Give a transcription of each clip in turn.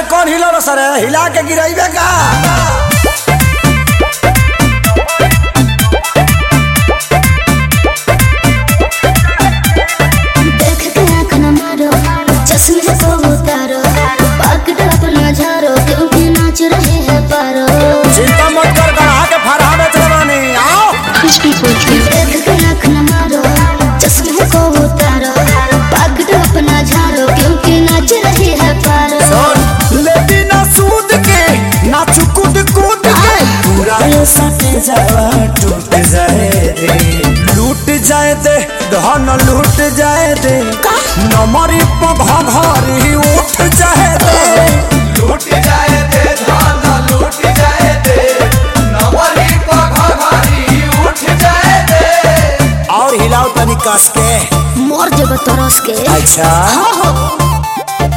कौन हिलो सर हिला के गिराइबे का देख के आँख न मारो चश्मे को उतारो पकड़ अपना झारो क्योंकि नाच रहे हैं पारो चिंता मत कर गढ़ा के फरहा बेच रवानी आओ देख के आँख न मारो चश्मे को उतारो पकड़ अपना झारो क्योंकि नाच रहे हैं पारो सुन ले बिना सूद के नाच कूद कूद के पूरा ये सटे जावा टूट जाए दे लूट जाए दे धन लूट जाए दे नमरी पघा भारी उठ जाए दे लूट जाए दे धान लूट जाए दे नवरी पघारी उठ जाए दे और हिलाओ तनी कस के मोर जब तरस के अच्छा हो हो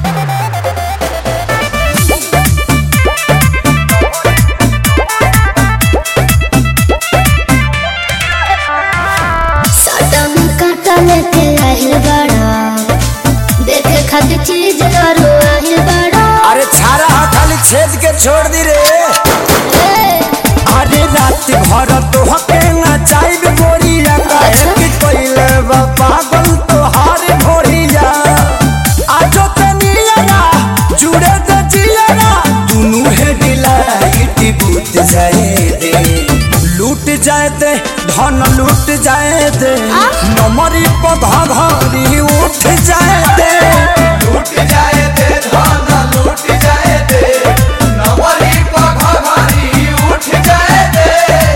साटा में काटा लेके आहिल बड़ा देखे खातिर चीज करो आहिल बड़ा अरे छारा हा खाली छेद के छोड़ दी रे ए, अरे रात भर तो हके ना चाइब गोरिया काहे कि पहिले बा पागल तो हार भोरिया आजो तनिया ना जुड़े त जिया दुनु हे डिलाइट बूत जाए दे लूट जाए दे धन लूट जाए दे नमरी पधा घरी उठ जाए दे लूट जाए दे धान लूट जाए दे नवरी पघारी उठ जाए दे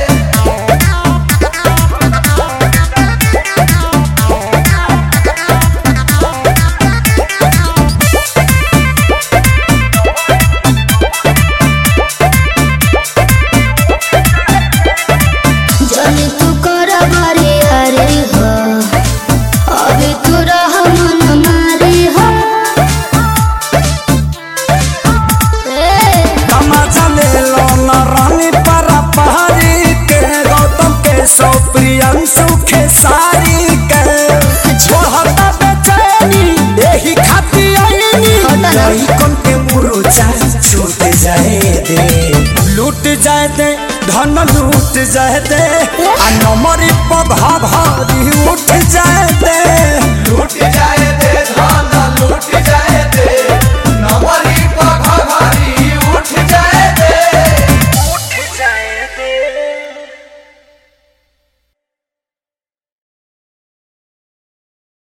जाने तू कर बारी हरी हो अभी तू रह मन मारी हो ए, तमाचा ले लो न रानी परा पहाड़ी के गौतम के सौ प्रियंशु के सारी के छोड़ता बेचैनी यही खाती आईनी हटा ना। नहीं कौन के मुरुचा छूट जाए दे लूट जाए दे धन लूट जाए दे आ नमरी पघा भारी उठ जाए दे